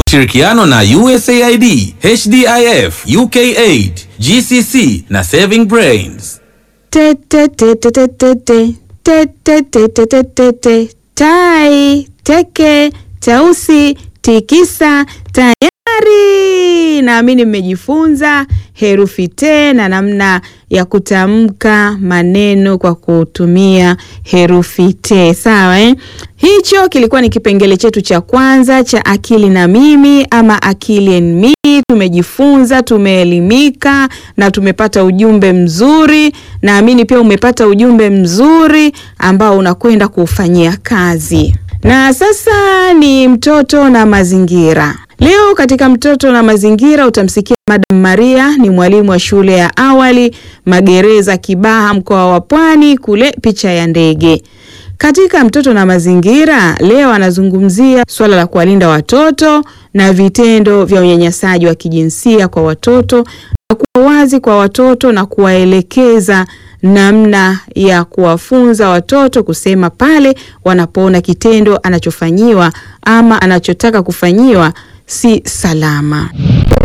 Shirikiano na USAID, HDIF, UKAID, GCC na Saving Brains. Te, te, te, te, te, te, te. Te, te, te, te, te, te, te. Tai, teke, tausi, tikisa, tayari. Naamini mmejifunza herufi te na namna ya kutamka maneno kwa kutumia herufi te. Sawa eh? Hicho kilikuwa ni kipengele chetu cha kwanza cha akili na mimi ama akili and me. Tumejifunza, tumeelimika na tumepata ujumbe mzuri. Naamini pia umepata ujumbe mzuri ambao unakwenda kuufanyia kazi. Na sasa ni mtoto na mazingira. Leo katika mtoto na mazingira utamsikia Madam Maria ni mwalimu wa shule ya awali Magereza Kibaha mkoa wa Pwani kule picha ya ndege. Katika mtoto na mazingira leo anazungumzia suala la kuwalinda watoto na vitendo vya unyanyasaji wa kijinsia kwa watoto na kuwa wazi kwa watoto na kuwaelekeza namna ya kuwafunza watoto kusema pale wanapoona kitendo anachofanyiwa ama anachotaka kufanyiwa si salama.